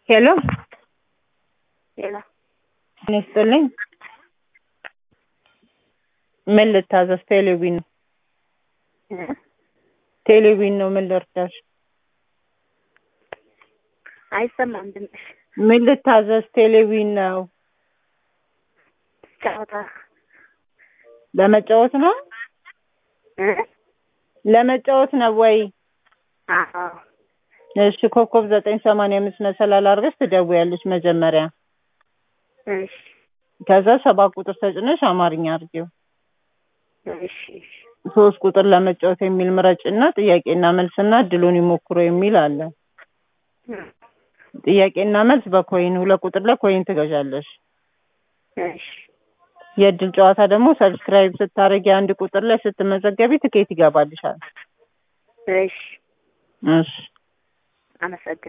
ሄሎ ሌላ ምን ይስጥልኝ? ምን ልታዘዝ? ቴሌቪዥን ነው። ቴሌቪዥን ነው። ምን ልርዳሽ? አይሰማም ድምፅሽ። ምን ልታዘዝ? ቴሌቪዥን ነው። ጨዋታ ለመጫወት ነው። እ? ለመጫወት ነው ወይ? አዎ እሺ ኮከብ ዘጠኝ ሰማንያ አምስት መሰላል አድርገሽ ትደውያለሽ መጀመሪያ። እሺ ከዛ ሰባት ቁጥር ተጭነሽ አማርኛ አድርጊው። እሺ እሺ ሶስት ቁጥር ለመጫወት የሚል ምረጭና ጥያቄና መልስና እድሉን ይሞክሩ የሚል አለ። እ ጥያቄና መልስ በኮይን ሁለት ቁጥር ላይ ኮይን ትገዣለሽ። እሺ የእድል ጨዋታ ደግሞ ሰብስክራይብ ስታደርጊ አንድ ቁጥር ላይ ስትመዘገቢ ትኬት ይገባልሻል። እሺ እሺ አመሰግናለሁ።